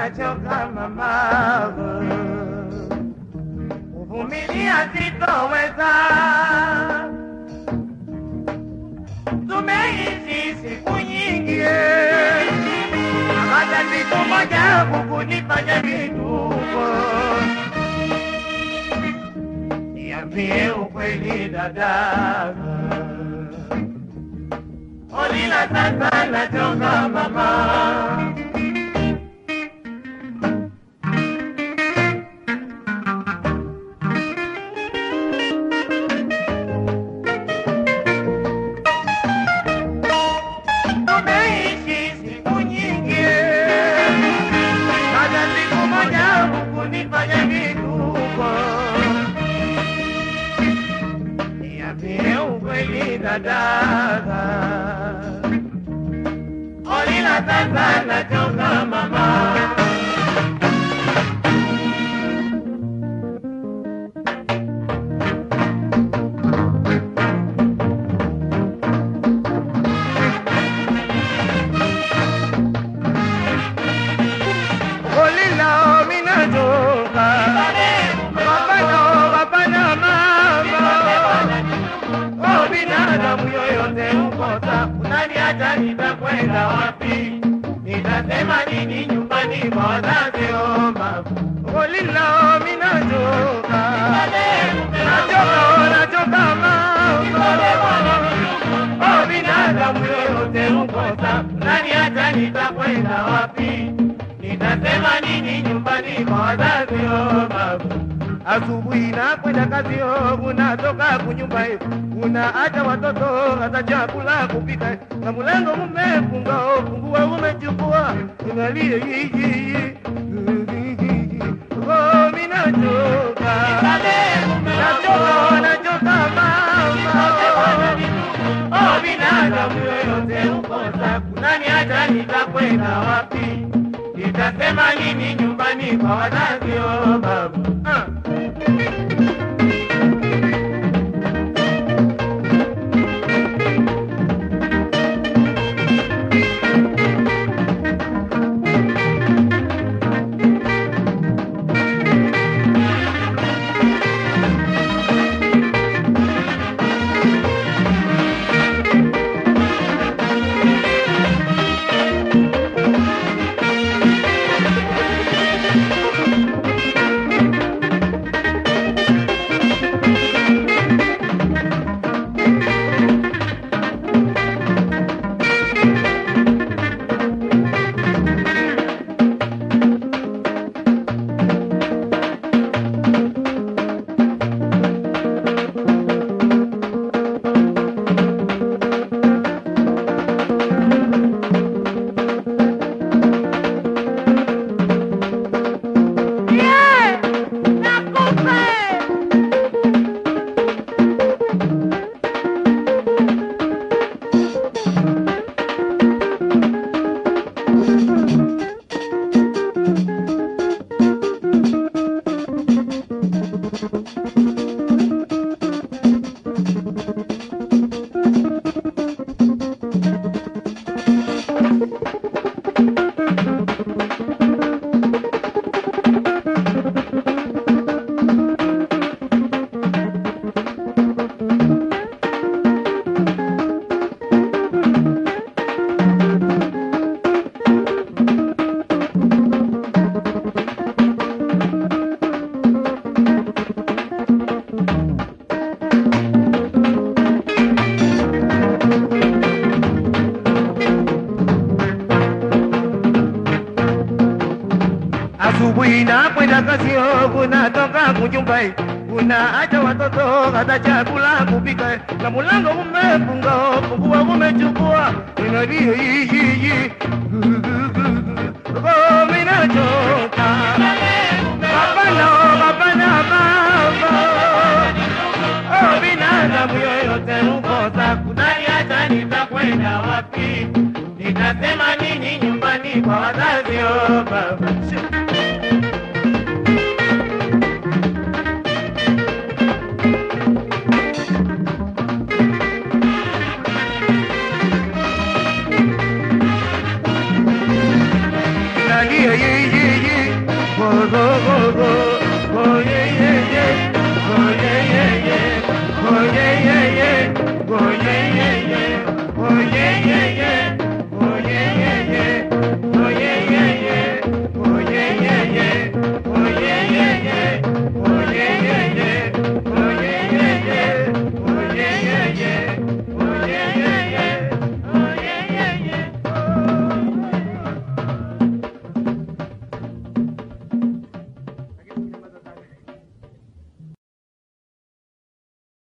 nachoka mama, kuvumilia sitoweza. Tumeishi siku nyingi, hata siku moja kukunifanya vituko. Niambie ukweli dada, Olila sasa nachoka mama. Tumeishi siku nyingi, hata siku moja hukunifanya vituko. Niambie ukweli dada, Olila sasa nachoka mama. Olila minachoka, hapana hapana mama. Oh, binadamu yoyote ukosa, unaniacha nitakwenda wapi? Nitasema nini nyumbani kwa wazazi? Oh, mama. Olila minachoka, nachoka nachoka mama. Oh, binadamu yoyote ukosa, unaniacha nitakwenda wapi? Nitasema nini nyumbani kwa wazazi? Oh, baba. Asubuhi nakwenda kazi, oh, unatoka kunyumba, eh, unaacha watoto hata chakula kupika, na mlango umefunga, oh, fungua umechukua, angalie hiji Oh, mimi nachoka, nachoka, nachoka mama. Oh, binadamu yoyote ukosa, kunaniacha nitakwenda wapi? Nitasema nini nyumbani kwa wazazi? Oh, baba ah. Asubuhi nakwenda kazi, oh, unatoka kunyumba, eh, unaacha watoto hata chakula kupika, eh, na mlango umefunga, oh, fungua umechukua, inalie hii Oh, mimi nachoka. Hapana, hapana, baba. Oh, binadamu yoyote ukosa, kunaniacha nitakwenda wapi? Nitasema nini nyumbani kwa wazazi? Oh, baba. Nalia, ye, ye, ye. kidogo